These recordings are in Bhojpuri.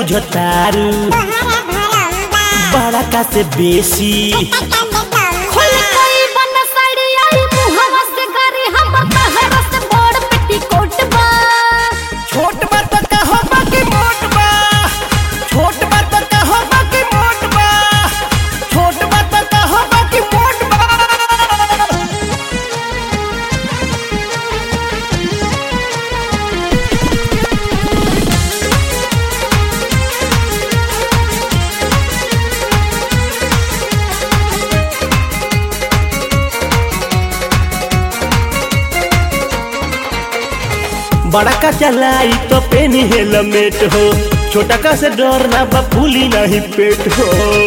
बुझतारू बड़ा का से बेसी खुल गई बन साड़ी आई मुहवा से गारी हमर तहरा से बड़ पेटीकोट बा छोट बा तो कहो बाकी मोट बा छोट बा तो कहो बाकी मोट बा छोट बा तो कहो बाकी मोट बा बड़ा का चलाई तो पेनी हेलमेट हो छोटा का से डर ना बा फूली नहीं पेट हो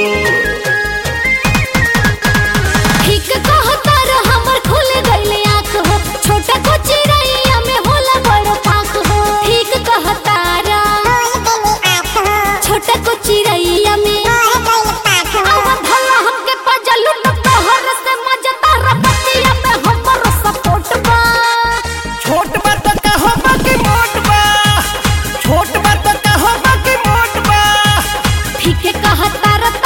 ठीक कहता रे हमर खुल गइल आँख हो छोटा को चिड़ैया में होला बड़ पाख हो ठीक कहता रा छोटा को चिड़ैया में आवा भला हमके पजलू न तोहर से मजता रपतिया में हमर सपोर्ट बा छोट बा तो कहो बाकी मोट बा छोट बा तो कहो बाकी मोट बा ठीक कहता रा